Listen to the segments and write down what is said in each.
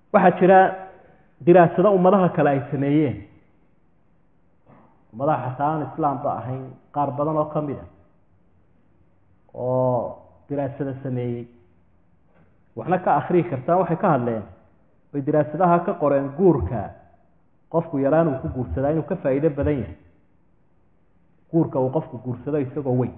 waxaa jira diraasado ummadaha kale ay sameeyeen ummadaha xataa aan islaamba ahayn qaar badan oo ka mid a oo diraasada sameeyey waxna ka akriyi kartaan waxay ka hadleen bay diraasadaha ka qoreen guurka qofku yaraan uu ku guursadaa inuu ka faa'iido badan yahay guurka uu qofku guursado isagoo weyn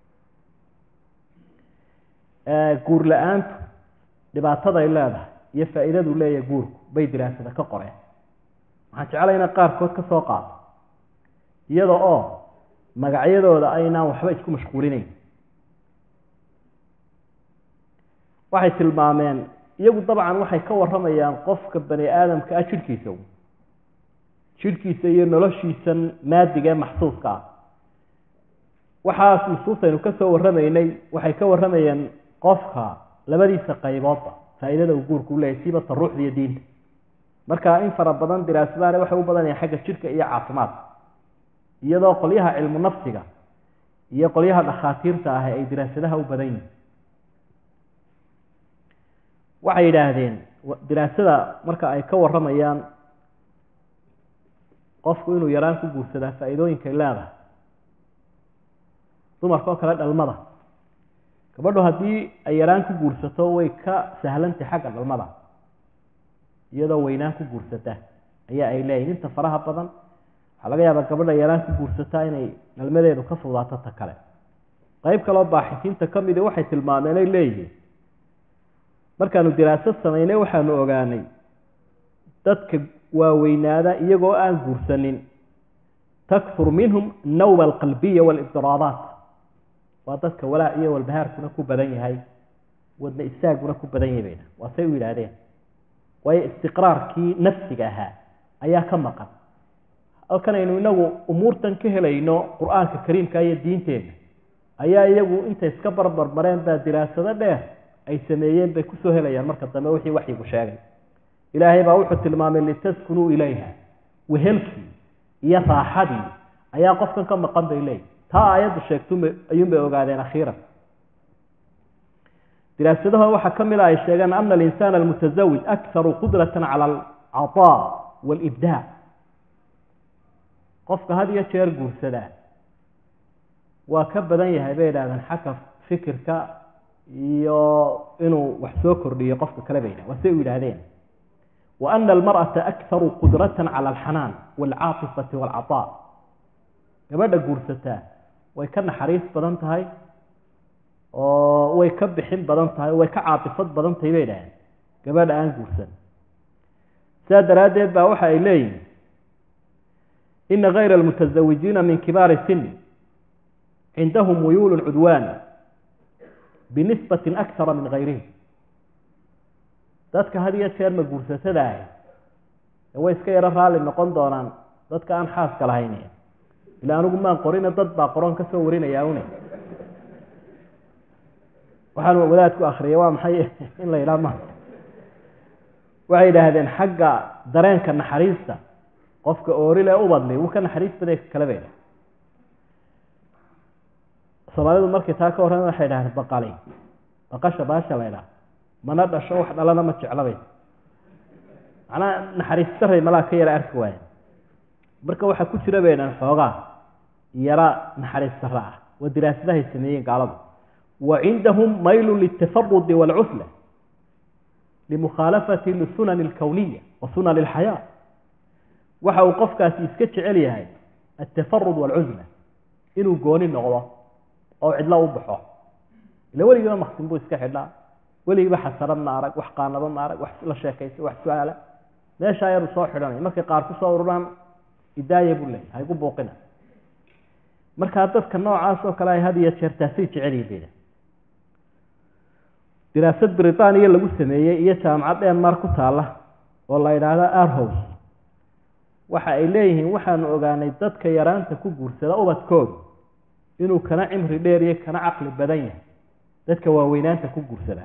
guur la-aantu dhibaataday leedahay iyo faa'iidadu leeyahay guurku bay diraasada ka qoreen waxaan jeclay inaan qaarkood ka soo qaato iyada oo magacyadooda aynaan waxba isku mashquulinayn waxay tilmaameen iyagu dabcan waxay ka warramayaan qofka bani aadamka ah jidhkiisa jidhkiisa iyo noloshiisan maadiga ee maxsuuska ah waxaas nusuusaynu ka soo warramaynay waxay ka warramayeen qofka labadiisa qayboodba faa'iidada uu guurku u leeyahy siibata ruuxda iyo diinta marka in fara badan diraasadaani waxay u badanayaan xagga jidhka iyo caafimaadka iyadoo qolyaha cilmu nafsiga iyo qolyaha dhakhaatiirta ah ay diraasadaha u badan yihin waxay yidhaahdeen diraasada marka ay ka warramayaan qofku inuu yaraan ku guursadaa faa'iidooyinkay leedahay dumarka oo kale dhalmada gabadhu haddii ay yaraan ku guursato way ka sahlantay xagga dhalmada iyadoo weynaan ku guursata ayaa ay leeyihin inta faraha badan waxaa laga yaabaa gabadha yaraan ku guursataa inay dhalmadeedu ka fudaato ta kale qeyb kaleo baaxisiinta ka midi waxay tilmaameen ay leeyihiin markaanu diraasad samaynay waxaanu ogaanay dadka waaweynaada iyagoo aan guursanin takfur minhum nawma alqalbiya waalibdiraabaat waa dadka walaac iyo walbahaarkuna ku badan yahay wadna istaaguna ku badan yahay bayna waa say u yidhaahdeen waayo istiqraarkii nafsiga ahaa ayaa ka maqan halkanaynu inagu umuurtan ka helayno qur-aanka kariimka iyo diinteenna ayaa iyagu intay iska barbarmareen baa diraasado dheer ay sameeyeen bay kusoo helayaan marka dambe wixii waxyigu sheegay ilaahay baa wuxuu tilmaamay litaskunuu ilayha wehelkii iyo raaxadii ayaa qofkan ka maqan bay leeyihi taa aayaddu sheegtu ayuunbay ogaadeen akhiiran diraasadaha waxaa ka mid a ay sheegeen ana alinsana almutasawij akharu qudratan cala alcataa waalibdaa qofka had iyo jeer guursadaa waa ka badan yahay bay idhahdeen xagga fikirka iyo inuu wax soo kordhiyo qofka kale bay yidhahen waa say u yidhaahdeen wa ana almar'ata akharu qudratan cala alxanaan waalcaatifati waalcataa gabadha guursataa way ka naxariis badan tahay oo way ka bixin badan tahay way ka caatifad badan tahay bay idhahdeen gabadha aan guursan sidaa daraaddeed baa waxa ay leeyihin ina kayra almutazawijiina min kibaari sini cindahum muyuulu cudwaan binisbatin akara min kayrihim dadka had iyo jeer ma guursatadaah way iska yaro raalli noqon doonaan dadka aan xaaska lahayn ila anigu maan qorina dad baa qoron ka soo warinaya une waxaan wadaadku akriyay waa maxay in la yidhaha ma waxay yidhaahdeen xagga dareenka naxariista qofka oorile ubadli wuu ka naxariis baday kale bay soomaalidu markay taa ka warran waxay dhahdeen baqali baqasha baasha la ydhaha mana dhasho wax dhalana ma jeclabay macnaa naxariis daray malaa ka yara arki waaye marka waxaa ku jira bay dhahan xoogaa yara naxariis dara ah waa diraasadahay sameeyeen gaaladu wa cindahum maylu liltafarudi waalcusla limukhaalafati lisunani alkowniya wa sunani alxayaa waxa uu qofkaasi iska jecel yahay altafarud waalcusla inuu gooni noqdo oo cidlo u baxo ila weligiiba maksin buu iska xidhaa weligiiba xasarad ma arag wax qaanado ma arag wax la sheekaysa wax su-aala meeshaa yaruu soo xidhanaya markay qaar ku soo ururaan idaaya buu leeyahy haygu buuqina markaa dadka noocaas oo kale ay had iyo jeer taasay jecelyihin bayda diraasad britaniya lagu sameeyey iyo jaamacad denmark ku taalla oo la yidhaahdo arhows waxa ay leeyihiin waxaanu ogaanay dadka yaraanta ku guursada ubadkooda inuu kana cimri dheer iyo kana caqli badan yahay dadka waaweynaanta ku guursada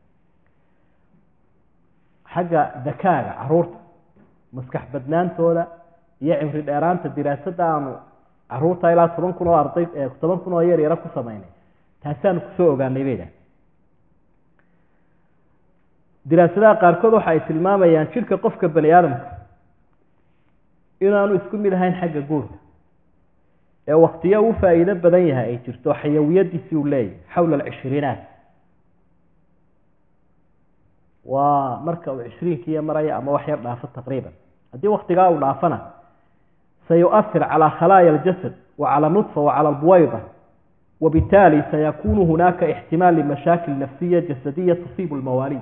xagga dakaaga caruurta maskax badnaantooda iyo cimri dheeraanta diraasadda aanu caruurta ilaa toban kun oo arday toban kun oo yar yaro ku samaynay taasaanu kusoo ogaanay bay dhaha diraasadaha qaarkood waxa ay tilmaamayaan jidhka qofka bani aadamka inaanu isku mid ahayn xagga guurka ee waktiyo uu faa'iido badan yahay ay jirto xayawiyadiisii uu leeyahay xawla alcishriinaat waa marka uu cishriinkiiyo maraya ama wax yar dhaafo taqriiban haddii waktigaa uu dhaafana sayu'ahir calaa khalaaya aljasad wa cala nudfa wa cala albuwayda wabitaali sayakunu hunaaka ixtimaal limashaakil nafsiya jasadiya tusiibu lmawaaliid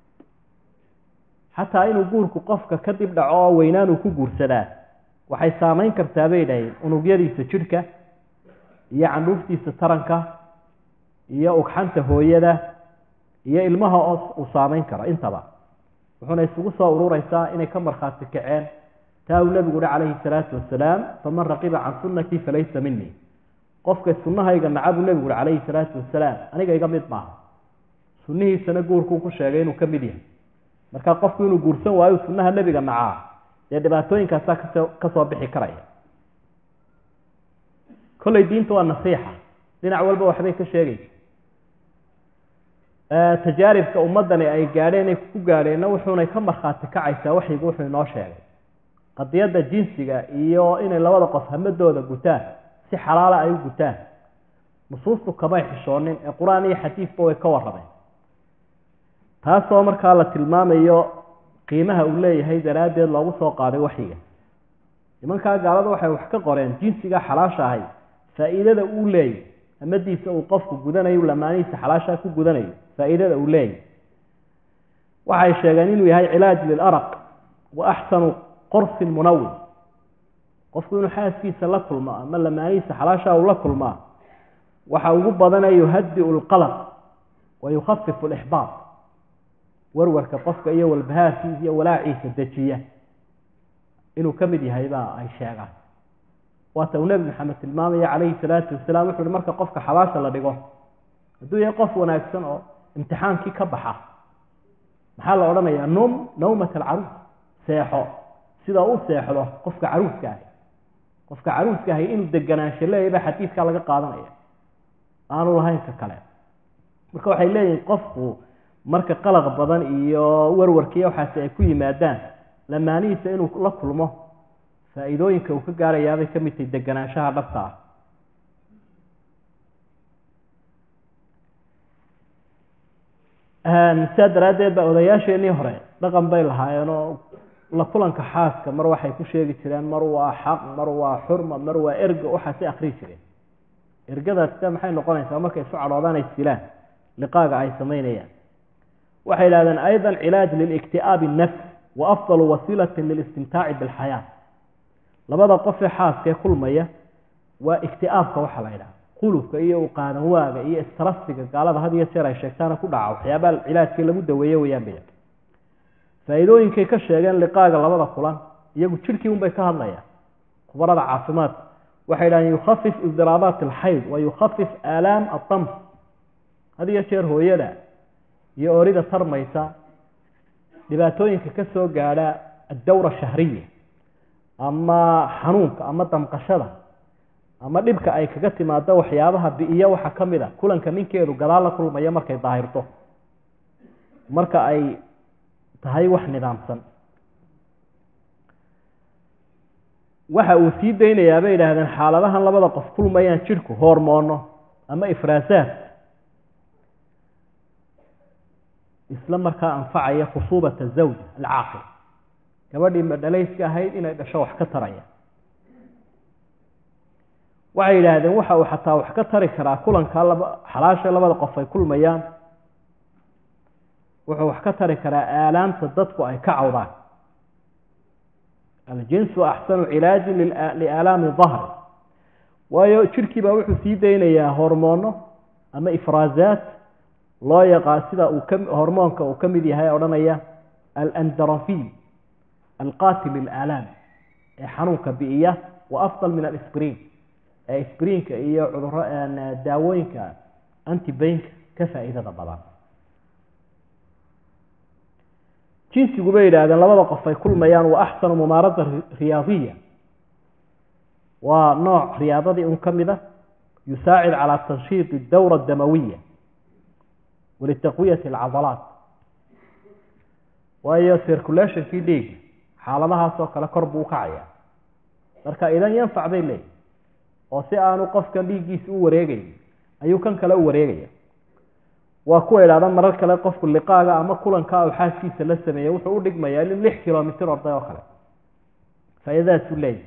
xataa inuu guurku qofka kadib dhaco oo weynaanuu ku guursadaa waxay saamayn kartaa bay dhaheen unugyadiisa jidhka iyo candhuuftiisa taranka iyo ugxanta hooyada iyo ilmaha oo uu saamayn karo intaba wuxuuna isugu soo urureysaa inay ka markhaati kaceen taa uu nebigu uhi calayhi salaatu wasalaam faman raqiba can sunnatii falaysa minii qofka sunnahayga naca buu nebigu uhi calayhi salaatu wasalaam aniga iga mid maaha sunnihiisana guurkuu ku sheegay inuu ka mid yahay marka qofku inuu guursan waayo sunnaha nebiga nacaa dee dhibaatooyinkaasaa kasoo kasoo bixi karaya kolley diinta waa nasiixa dhinac walba waxbay ka sheegaysa tajaaribka ummaddani ay gaadheen ay ku gaadheenna wuxuunay ka markhaati kacaysaa waxyigu wuxuu inoo sheegay qadiyadda jinsiga iyo inay labada qof hamadooda gutaan si xalaala ay u gutaan nusuustu kamay xishoonin ee qur-aan iyo xadiidba way ka warrameen taasoo markaa la tilmaamayo qiimaha uu leeyahay daraaddeed loogu soo qaaday waxyiga nimankaa gaalada waxay wax ka qoreen jinsiga xalaasha ahay faa'iidada uu leeyahy hamadiisa uu qofku gudanayo lamaanihiisa xalaashaa ku gudanayo faa'iidada uu leeyahy waxay sheegeen inuu yahay cilaaj lilaraq wa axsanu qorsin munawin qofku inuu xaaskiisa la kulmo ama lamaanihiisa xalaashaa uu la kulmaa waxa ugu badanaya yuhadiu lqalaq wa yukhafifu lixbaab warwarka qofka iyo walbahaarkiisa iyo walaaciisa dejiya inuu ka mid yahay baa ay sheegaan waata uu nebi maxamed tilmaamaya calayhi salaatu wasalaam wuxu uhi marka qofka xabaasha la dhigo hadduu yahay qof wanaagsan oo imtixaankii ka baxa maxaa la odhanayaa num nawmat alcaruus seexo sida u seexdo qofka caruuska ahi qofka caruuska ahi inuu deganaansho leeyahy baa xadiidkaa laga qaadanaya aanu lahayn ka kale marka waxay leeyihin qofku marka qalaq badan iyo warwarkiiyo waxaasi ay ku yimaadaan lamaanihiisa inuu la kulmo faa'iidooyinka uu ka gaarayaabay ka mid tahay deganaanshaha dhabta ah sidaa daraaddeed ba odayaasheenii hore dhaqan bay lahaayeenoo la kulanka xaaska mar waxay ku sheegi jireen mar waa xaq mar waa xurma mar waa erga waxaasay akrii jireen ergadaas sida maxay noqonaysaa markay isu cadhoodaan ay silaan liqaaga ay samaynayaan waxay yidhahdeen ayضa cilaaj lilikti'aabi الnafs wa afضal wasiilati lilistimtaaci biاlxayaa labada qofee xaaskee kulmaya waa ikti'aabka waxaa la yidhaha qulubka iyo uqaadan waaga iyo istrasiga gaalada had iyo jeer ay sheegtaana ku dhaca waxyaabaha cilaajkii lagu daweeye weyaan bay faa'iidooyinkay ka sheegeen liqaaga labada kulan iyagu jirhkii un bay ka hadlayaan khubarada caafimaadka waxay yidhahdeen yukhafif idiraabaat alxayd wa yukhafif aalaam adams had iyo jeer hooyada iyo orida tarmaysa dhibaatooyinka ka soo gaadha addawra shahriya ama xanuunka ama damqashada ama dhibka ay kaga timaado waxyaabaha bi'iya waxa ka mid a kulanka ninkeedu gadaal la kulmaya markay daahirto marka ay tahay wax nidaamsan waxa uu sii daynayaa bay yidhaahdeen xaaladahan labada qof kulmayaan jidhku hormoono ama ifraasaad isla markaa anfacaya khusuubata zawj alcaaqil gabadhii madhalayska ahayd inay dhasho wax ka taraya waxay yidhaahdeen waxa uu xataa wax ka tari karaa kulankaa laba xalaasha labada qof ay kulmayaan wuxuu wax ka tari karaa aalaamta dadku ay ka cawdaan aljinsu axsanu cilaajin liaalaami dahri waayo jidhkii baa wuxuu sii daynayaa hormoono ama ifraazaat loo yaqaan sida uu ka hormoonka uu ka mid yahay odhanaya alandarafin alqatil lilaalaam ee xanuunka bi'iya wa afdal min alisbriin ee sbriinka iyo cuduro daawooyinka antibaynka ka faa'iidada badan jinsigu bay yidhahdeen labada qof ay kulmayaan waa axsanu mumaarada riyaadiya waa nooc riyaadadii un ka mid a yusaacid calaa tanshiid dawra damawiya walitaqwiyati alcadalaat waayo circulationkii dhiiga xaaladahaasoo kale kor buu ukacaya marka idan yanfac bay leeyihi oo si aanu qofkan dhiiggiisa u wareegayn ayuu kan kale u wareegaya waa kuwa idhahda marar kale qofku liqaaga ama kulanka u xaaskiisa la sameeya wuxuu u dhigmayaa in lix kilomitr orday oo kale faa'iidadaasuu leeyahy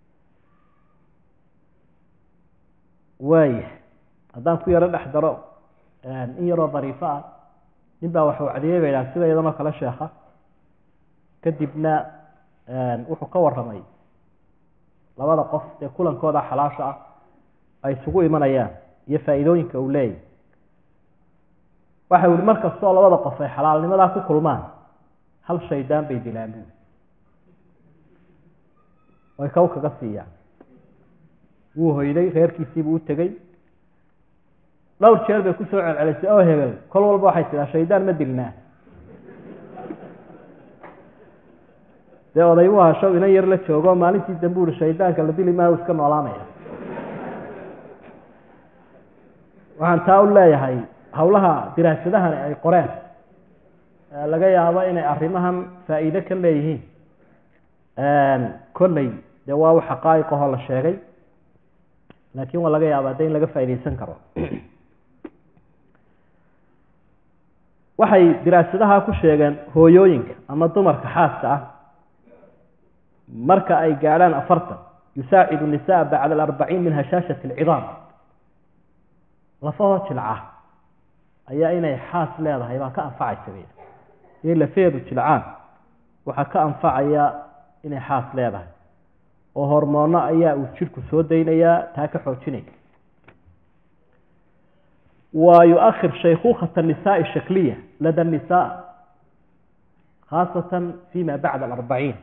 waaya haddaan ku yaro dhex daro in yaroo dariifo ah nin baa wax wacdiyey ba idhaha sida iyadanoo kale sheekha kadibna wuxuu ka warramay labada qof dee kulankooda xalaasha ah ay isugu imanayaan iyo faa'iidooyinka uu leeyahy waxa yihi mar kastoo labada qof ay xalaalnimadaa ku kulmaan hal shaydaan bay dilaan buui way kaw kaga siiyaan wuu hoyday reerkiisiibuu u tegey dhowr jeer bay kusoo celcelisay oo hebel kol walba waxay tidaa shaydaan ma dilnaa dee oday buu hasho inan yar la joogo maalintii dambe uri shaydaanka la dili maayo iska noolaanaya waxaan taa u leeyahay hawlaha diraasadahani ay qoreen laga yaabo inay arrimahan faa'iide ka leeyihiin kolley dee waa u xaqaa'iqahoo la sheegay laakiin waa laga yaabaa de in laga faa'iideysan karo waxay diraasadaha ku sheegeen hooyooyinka ama dumarka xaaska ah marka ay gaadhaan afartan yusaacidu nisaa bacda alarbaciin min hashaashati alcidaam lafahoo jilca ayaa inay xaas leedahay baa ka anfacaysa bay in lafeedu jilcaan waxaa ka anfacaya inay xaas leedahay oo hormoono ayaa uu jidhku soo daynayaa taa ka xoojinaya wa yu-akhir shaykuukhata nisaai shakliya lada nisaa khaasatan fima bacda alarbaciin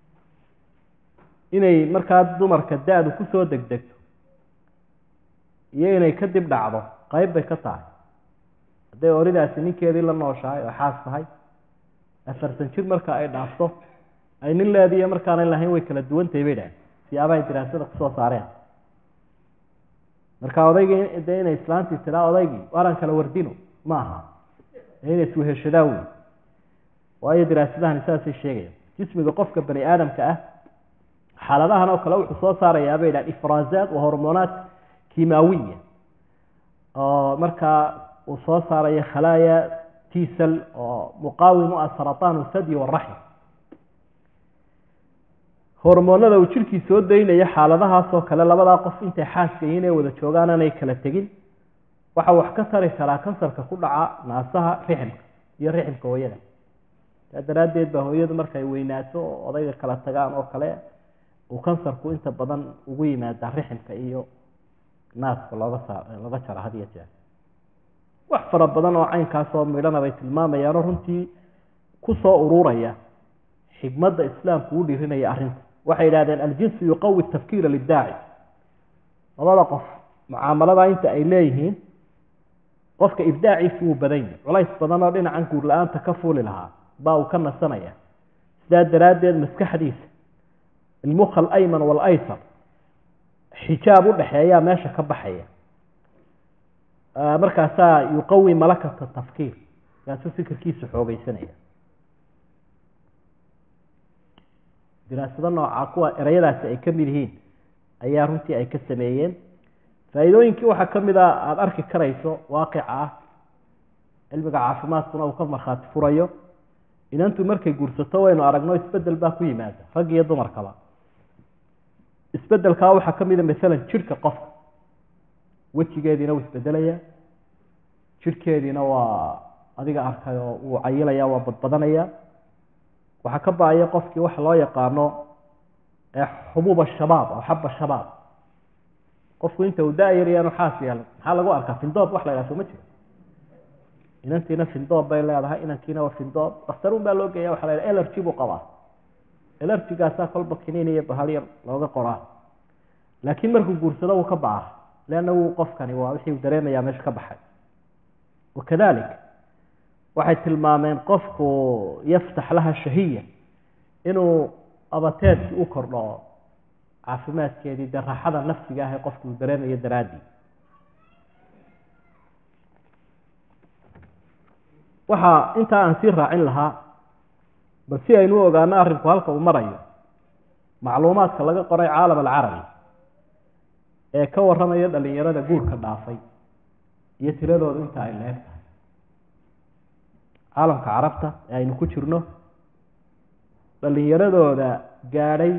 inay markaa dumarka da-du kusoo degdegto iyo inay kadib dhacdo qeyb bay ka tahay hadday oridaasi ninkeedii la nooshahay oo xaas tahay afartan jir marka ay dhaafto ay nin leediiyo markaanay lahayn way kala duwantahay bay dhahen siyaabahay diraasada kusoo saareen marka odaygii dee inay islaantii tiraa odaygii waaran kala wardino ma aha ee inay isweheshadaan wey waayo diraasadahani saasay sheegayaan jismiga qofka bani aadamka ah xaaladahan oo kale wuxuu soo saarayaa bay dhahan ifraazaat wa hormonaat kimaawiya oo markaa uu soo saarayo khalaaya tisal oo muqaawimu ah sarataan sadyi waraxim hormoonada uu jirkii soo daynayo xaaladahaasoo kale labadaa qof intay xaaska yihiin ee wada joogaan aanay kala tegin waxa wax ka tari karaa kansarka ku dhaca naasaha riximka iyo riximka hooyada saa daraaddeed baa hooyadu markay weynaato oo odayga kala tagaan oo kale uu kansarku inta badan ugu yimaada riximka iyo naaska looga saa looga jaro had iyo jeer wax fara badan oo caynkaasoo midhana bay tilmaamayaanoo runtii kusoo ururaya xigmadda islaamku u dhirinaya arrinta waxay yidhahdeen aljinsu yuqawi tafkiira lidaaci labada qof mucaamalada inta ay leeyihiin qofka ibdaaciisu wuu badan yahy culays badan oo dhinacan guur la-aanta ka fuuli lahaa baa uu ka nasanaya sidaa daraaddeed maskaxdiisa ilmukha alayman waalaysar xijaab u dhexeeyaa meesha ka baxaya markaasaa yuqawi malakata tafkiir kaasuu fikirkiisu xoogeysanaya diraasado noocaa kuwa ereyadaasi ay ka mid yihiin ayaa runtii ay ka sameeyeen faa'iidooyinkii waxaa ka mid a aada arki karayso waaqica ah cilmiga caafimaadkuna uu ka markhaati furayo inantu markay guursato waynu aragno isbedel baa ku yimaada rag iyo dumarkaba isbedelkaa waxaa ka mida maalan jidhka qofka wejigeediina wuu isbedelaya jidhkeediina waa adiga arkay oo wuu cayilaya waa badbadanaya waxaa ka ba-aya qofkii waxa loo yaqaano xubuuba shabaab oo xaba shabaab qofku inta uu da-yaryaanu xaas yeelan maxaa lagu arkaa findoob wax la yhaha soo ma jiro inantiina findoob bay leedahay inankiina waa findoob dakhtaruun baa loo geeya waxa la yhaha elergy buu qabaa elergygaasaa kolba kiniin iyo bahal yar looga qoraa laakiin markuu guursado wuu ka baca leanna wuu qofkani waa wixii uu dareemayaa meesha ka baxay wakadalik waxay tilmaameen qofku yaftax laha shahiya inuu abateedkii u kordho caafimaadkeedii dee raaxada nafsiga ah ee qofku uu dareemayo daraaddii waxaa intaa aan sii raacin lahaa bal si aynu u ogaano arrinku halka uu marayo macluumaadka laga qoray caalam alcarabi ee ka warramaya dhalinyarada guurka dhaafay iyo tiradooda inta ay leeg tahay caalamka carabta ee aynu ku jirno dhalinyaradooda gaadhay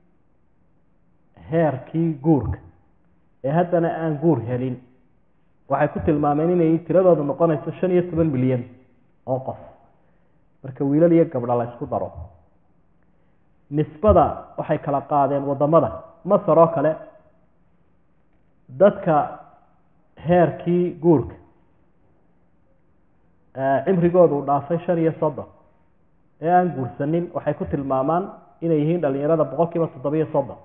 heerkii guurka ee haddana aan guur helin waxay ku tilmaameen inay tiradooda noqonayso shan iyo toban milyan oo qof marka wiilal iyo gabdha la ysku daro nisbada waxay kala qaadeen waddamada masar oo kale dadka heerkii guurka cimrigooda uu dhaafay shan iyo soddon ee aan guursanin waxay ku tilmaamaan inay yihiin dhalinyarada boqol kiiba toddobiyo soddon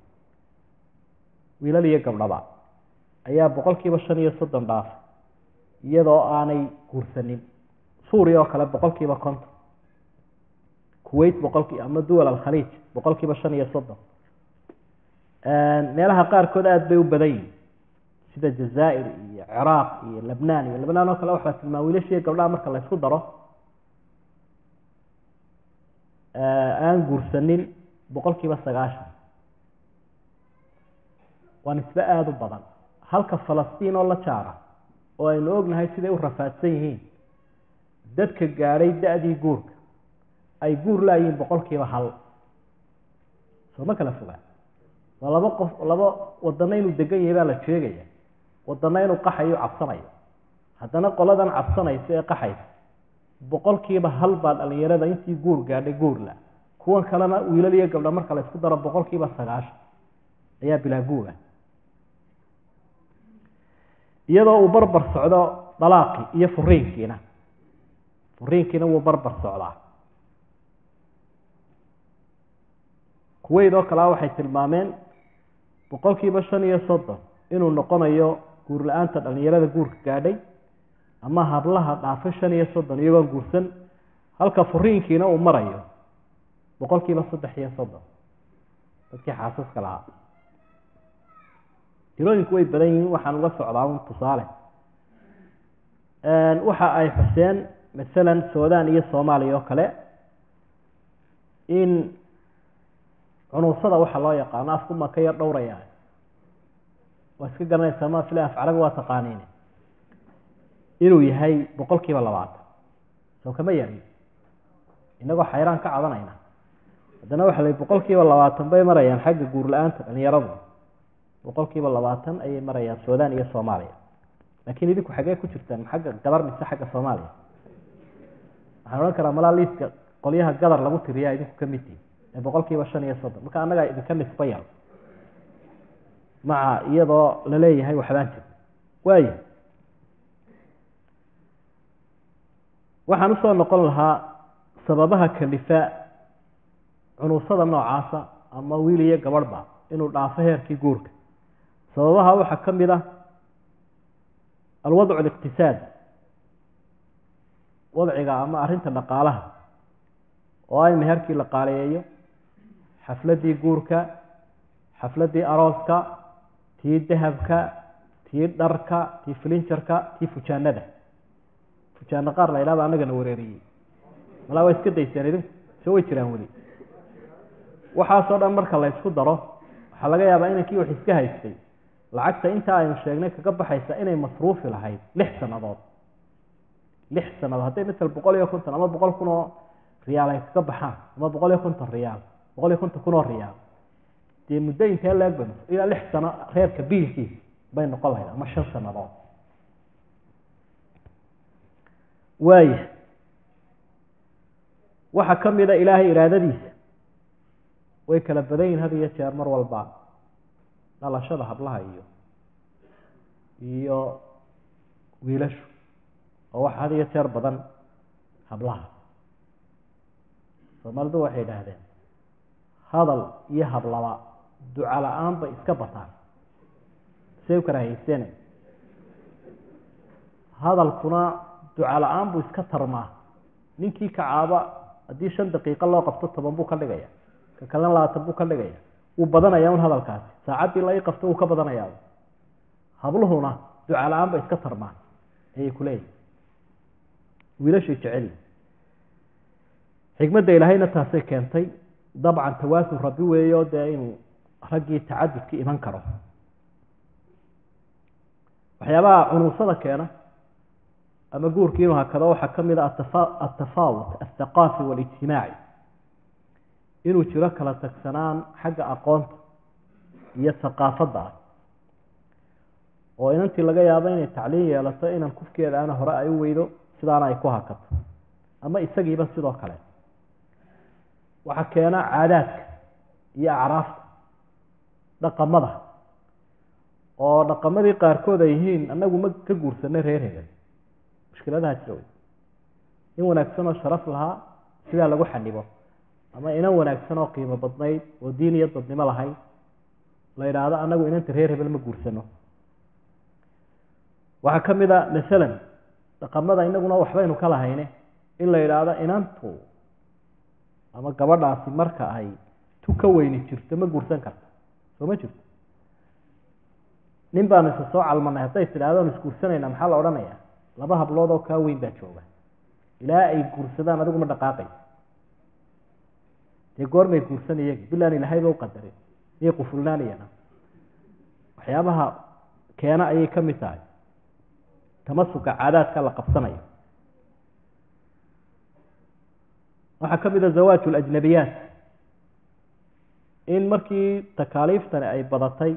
wiilal iyo gabdhaba ayaa boqol kiiba shan iyo soddon dhaafay iyadoo aanay guursanin suuriya oo kale boqol kiiba konton kuwait boqolkii ama duwal alkhaliij boqol kiiba shan iyo soddon meelaha qaarkood aada bay u badan yihin sida jazaa'ir iyo ciraaq iyo lebnaan iyo lebnaan oo kale waxaa tilmaama wiilashiiyo gabdhaha marka la ysku daro aan guursanin boqol kiiba sagaashan waa nisbe aada u badan halka falastiin oo la jaara oo aynu ognahay siday u rafaadsan yihiin dadka gaadhay da-dii guurka ay guur laayihiin boqol kiiba hal soo ma kala fogaa waa laba qof laba wadana inuu degan yahay baa la sheegaya wadana inuu qaxayo cabsanayo haddana qoladan cabsanaysa ee qaxaysa boqol kiiba hal baa dhalinyarada intii guur gaadhay guurla kuwan kalena wiilal iyo gabdha marka la isku daro boqol kiiba sagaashan ayaa bilaa guura iyadoo uu barbar socdo dalaaqii iyo furiinkiina furiinkiina wuu barbar socdaa kuweyd oo kalea waxay tilmaameen boqol kiiba shan iyo soddon inuu noqonayo guur la-aanta dhalinyarada guurka gaadhay ama hablaha dhaafay shan iyo soddon iyagoon guursan halka furiinkiina uu marayo boqol kiiba saddex iyo soddon dadkii xaasaska lahaa tirooyinku way badan yihiin waxaan uga socdaa un tusaale waxa ay xuseen masalan sudan iyo soomaaliya oo kale in cunuusada waxa loo yaqaano afkuma ka yar dhowraya waa iska garanaysaa ma fila af carabi waa taqaaniin inuu yahay boqol kiiba labaatan soo kama yarin inagoo xayraan ka cadanayna haddana waxa la boqol kiiba labaatan bay marayaan xagga guur la-aanta dhalinyaradu boqol kiiba labaatan ayay marayaan sudan iyo soomaaliya laakiin idinku xaggee ku jirtaan xagga gadar mise xagga soomaaliya waxaan odhan karaa malaa liiska qolyaha gadar lagu tiriyaa idinku ka mid tihi ee boqol kiiba shan iyo soddon marka annagaa idinka nisba yar maca iyadoo laleeyahay waxbaan jir waaya waxaan usoo noqon lahaa sababaha kalifa cunuusada noocaasa ama wiil iyo gabadhba inuu dhaafo heerkii guurka sababaha waxaa ka mid ah alwadcu aliqtisaad wadciga ama arrinta dhaqaalaha oo ah in meherkii la qaaleeyo xafladdii guurka xafladdii arooska tii dahabka tii dharka tii filinjarka tii fujaanada fujaano qaar la ydhahda annagana wareeriyey malaa waa iska dayseen idinku soo way jiraan weli waxaasoo dhan marka la ysku daro waxaa laga yaabaa inankii wax iska haystay lacagta intaa aynu sheegnay kaga baxaysa inay masruufi lahayd lix sannadood lix sannadood hadday matal boqol iyo konton ama boqol kun oo riyaal ay kaga baxaan ama boqol iyo konton riyaal boqol iyo konton kun oo riyaal dee muddo intee leegba ilaa lix sano reerka biilkiisa bay noqon lahayd ama shan sannadood waaya waxaa ka mid a ilaahay iraadadiisa way kala badan yihin had iyo jeer mar walba dhalashada hablaha iyo iyo wiilashu oo waxa had iyo jeer badan hablaha soomaalidu waxay idhaahdeen hadal iyo hablaba duca la-aan bay iska bataan say u karaahayseene hadalkuna duca la-aan buu iska tarmaa ninkii kacaaba haddii shan daqiiqo loo qabto toban buu ka dhigaya ka kalena labaatan buu ka dhigaya wuu badanaya un hadalkaasi saacaddii la ii qabto wuu ka badanayaa habluhuna duca la-aan bay iska tarmaan ayay ku leeyihin wiilashay jeceli xikmadda ilaahayna taasay keentay dabcan tawaasun rabbi weeyo dee inuu raggii tacadudka iman karo waxyaabaha cunuusada keena ama guurkii inuu hakado waxaa ka mid a atafaawut althaqaafi waalijtimaaci inuu jiro kala tagsanaan xagga aqoonta iyo thaqaafadda ah oo inantii laga yaabo inay tacliin yeelato inan kufkeeda ana hore ay u weydo sidaana ay ku hakato ama isagiiba sidoo kale waxaa keena caadaadka iyo acraafta dhaqamada oo dhaqamadii qaarkood ay yihiin annagu ma ka guursanay reer hebel mushkiladaha jira wey in wanaagsan oo sharaf lahaa sidaa lagu xanibo ama inan wanaagsan oo qiimo badnayd oo diin iyo dadnimo lahayd la yidhaahdo annagu inanta reer hebel ma guursano waxaa ka mid a masalan dhaqamada inaguna waxbaynu ka lahayne in la yidhaahdo inantu ama gabadhaasi marka ay tu ka weyni jirto ma guursan karta soo ma jirto nin baanu isa soo calmanay hadday tidhahdo anu isguursanayna maxaa la odhanaya laba hablood oo kaa weyn baa jooga ilaa ay guursadaan adigu ma dhaqaaqay dee goormay guursan iyagi bilaan ilaahayba uqadarin miyay qufulnaanayana waxyaabaha keena ayay ka mid tahay tamasuka caadaadka la qabsanayo waxaa ka mid a zawaaj alajnabiyaat in markii takaaliiftani ay badatay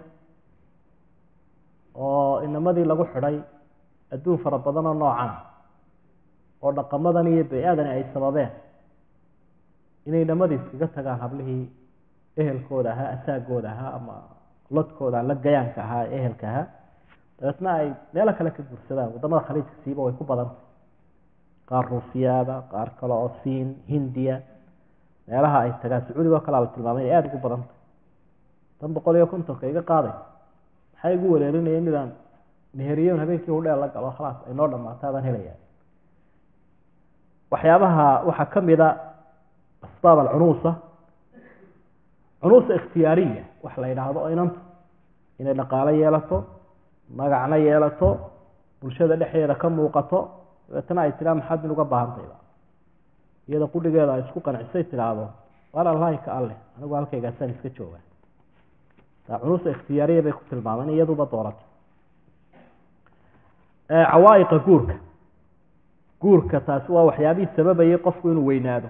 oo inamadii lagu xidhay adduun fara badan oo noocan oo dhaqamadan iyo bay-adani ay sababeen inay inamadii iskaga tagaan hablihii ehelkooda ahaa asaagooda ahaa ama lodkooda la gayaanka ahaa ee ehelka ahaa dabeetna ay meelo kale ka guursadaan waddamada khaliijka siiba way ku badantay qaar ruusiyaada qaar kale oo siin hindiya meelaha ay tagaan sacuudiga oo kalea la tilmaamay inay aada ugu badantay tan boqol iyo kontonka iga qaaday maxay igu wareerinayeen midaan meheriyon habeenkii hudheel la galo khalaas ay noo dhamaato adaan helaya waxyaabaha waxaa ka mid a asbaab alcunuusa cunuusa ikhtiyaariya wax la yidhaahdo oo inanta inay dhaqaalo yeelato magacna yeelato bulshada dhexdeeda ka muuqato dabeetana ay tidhaa maxaad min uga baahantayba iyada qudhigeeda ay isku qancisay tidhaahdo waar allahi ka alleh anigu halkaygaasaan iska jooga taa cunuusa ikhtiyaariya bay ku tilmaameen iyaduba dooratay cawaa'iqa guurka guurka taasi waa waxyaabihii sababayay qofku inuu weynaado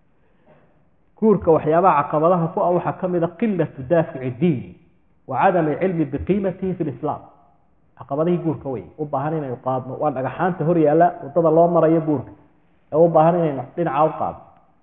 guurka waxyaabaha caqabadaha ku ah waxaa ka mid a qilatu daafici diini wa cadami cilmi biqiimatihi fi lislaam caqabadihii guurka wey u baahan inaynu qaadno waa dhagaxaanta hor yaalla waddada loo marayo guurka ee u baahan inaynu dhinaca u qaadno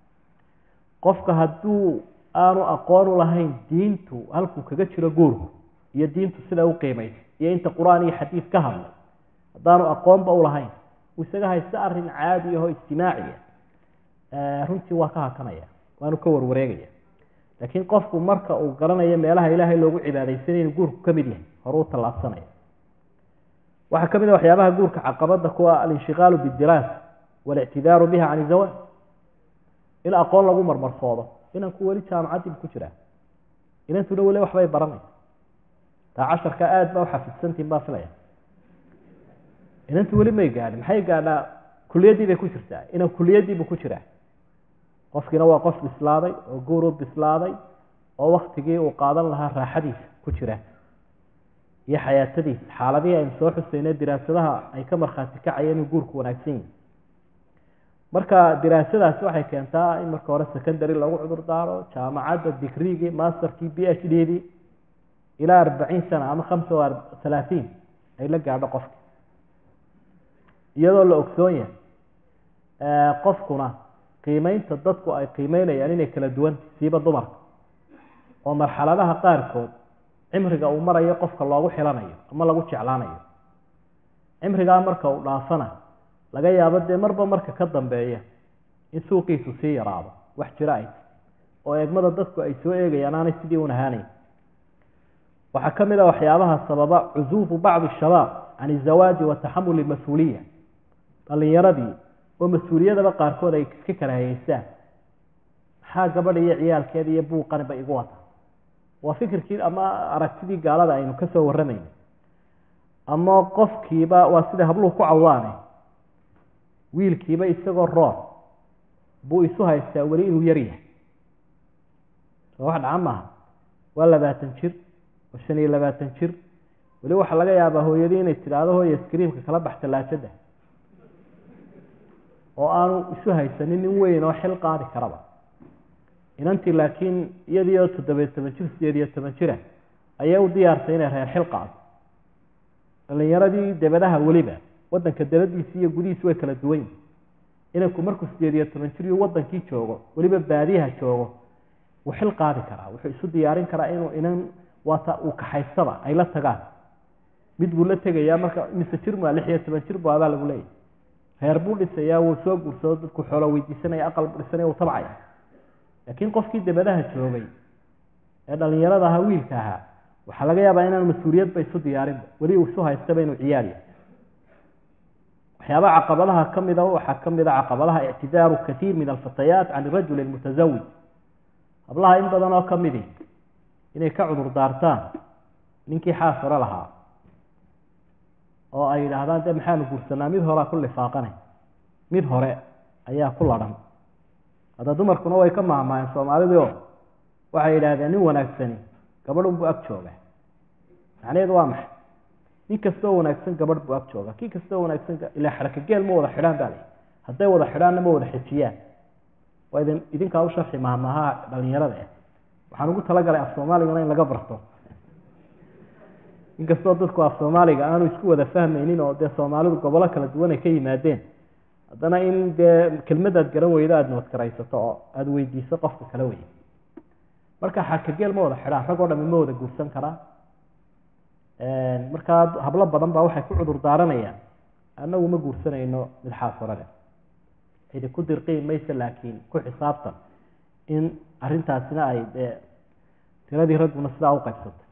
qofka hadduu aanu aqoon u lahayn diintu halkuu kaga jiro guurku iyo diintu sida u qiimaysa iyo inta qur-aan iyo xadiid ka hadlay haddaanu aqoonba u lahayn uu isaga haysta arrin caadi ahoo ijtimaaciya runtii waa ka hakanaya waanu ka warwareegaya laakiin qofku marka uu garanayo meelaha ilaahay loogu cibaadaysanay inuu guurku ka mid yahay hore u tallaabsanaya waxaa ka mid a waxyaabaha guurka caqabada kuwa alinshiqaalu bidiraasa walictidaaru biha can izawaaj in aqoon lagu marmarsoodo inanku weli jaamacaddii ku jiraa inantuna weli waxbay baranaysa taa casharka aada baa uxafidsantiin baa filaya inantu weli may gaadhin maxay gaadhaa kuliyaddii bay ku jirtaa inan kuliyaddiibu ku jiraa qofkiina waa qof bislaaday oo guur u bislaaday oo waktigii uu qaadan lahaa raaxadiisa ku jira iyo xayaatadiisa xaaladihii aynu soo xusayne diraasadaha ay ka markhaati kacayeen inuu guurku wanaagsan yahi marka diraasadaasi waxay keentaa in marka hore secondary lagu cudur daaro jaamacadda digrigii masterkii b h d dii ilaa arbaciin sana ama hamsa wa halaatiin ay la gaadho qofki iyadoo la ogsoon yahay qofkuna qiimeynta dadku ay qiimeynayaan inay kala duwan siiba dumarka oo marxaladaha qaarkood cimriga uu marayo qofka loogu xilanayo ama lagu jeclaanayo cimrigaa marka uu dhaafana laga yaabo dee marba marka ka dambeeya in suuqiisu sii yaraado wax jiro ay oo eegmada dadku ay soo eegayaan aanay sidii un ahaanayn waxaa ka mid a waxyaabaha sababa cusuufu bacdi shabaab can izawaaji wa taxamuli mas-uuliya dhalinyaradii oo mas-uuliyadaba qaarkood ay iska kala hayeystaan maxaa gabadha iyo ciyaalkeeda iyo buuqaniba igu wata waa fikirkii ama aragtidii gaalada aynu ka soo warramayna ama qofkiiba waa sida habluhu ku cawaane wiilkiiba isagoo roor buu isu haystaa weli inuu yar yahay soo wax dhaca maaha waa labaatan jir waa shan iyo labaatan jir weli waxaa laga yaabaa hooyadii inay tidhaahdo hooya iskriimka kala bax tallaajada oo aanu isu haysanin nin weyn oo xil qaadi karaba inantii laakiin iyadii oo toddobiyo toban jir sideed iyo toban jira ayay u diyaartay inay reer xil qaado dhalinyaradii debadaha weliba wadanka dabadiisi iyo gudihiisi way kala duwan yihin inanku markuu sideed iyo toban jir iyo wadankii joogo weliba baadiyaha joogo wuu xil qaadi karaa wuxuu isu diyaarin karaa inuu inan waata uu kaxaystaba ay la tagaan mid buu la tegayaa marka mise jir maa lix iyo toban jir bu abaa lagu leeyahy reer buu dhisayaa wuu soo guursado dadku xoolo weydiisanaya aqal buu dhisanaya wuu tabcaya laakiin qofkii dabadaha joogay ee dhalinyarada ahaa wiilka ahaa waxaa laga yaabaa inaan mas-uuliyadba isu diyaarinba weli uu isu haystaba inuu ciyaariya waxyaabaha caqabadaha ka mida waxaa ka mid a caqabadaha ictidaaru katiir min alfatayaat can irajuli almutasawij hablaha in badan oo ka midi inay ka cudur daartaan ninkii xaasiro lahaa oo ay yidhaahdaan de maxaanu guursanaa mid horea ku lifaaqanay mid hore ayaa ku ladhan hadda dumarkuna way ka maahmaayeen soomaalidii oo waxay yidhaahdeen nin wanaagsani gabadh unbuu ag jooga macnaheedu waa maxay nin kastoo wanaagsan gabadh buu ag jooga kii kastoo wanaagsan ilaa xaraka geel ma wada xidhaan baa lay hadday wada xidhaanna ma wada xejiyaan waa idin idinkaa u sharxi mahmahaha dhalinyarada eh waxaan ugu talagalay af soomaaligana in laga barto inkastoo dadku af soomaaliga aanu isku wada fahmaynin oo dee soomaalidu gobolo kala duwan ay ka yimaadeen haddana in dee kelmadaad garan weydo aada noodkaraysato oo aada weydiiso qofka kala wey marka xarkageel ma wada xidhaan rag oo dhami ma wada guursan karaa markaa hablo badan baa waxay ku cudur daaranayaan annagu ma guursanayno mid xaasurale cidi ku dirqiin mayse laakiin ku xisaabtan in arrintaasina ay dee tiradii ragguna sidaa u qaybsantay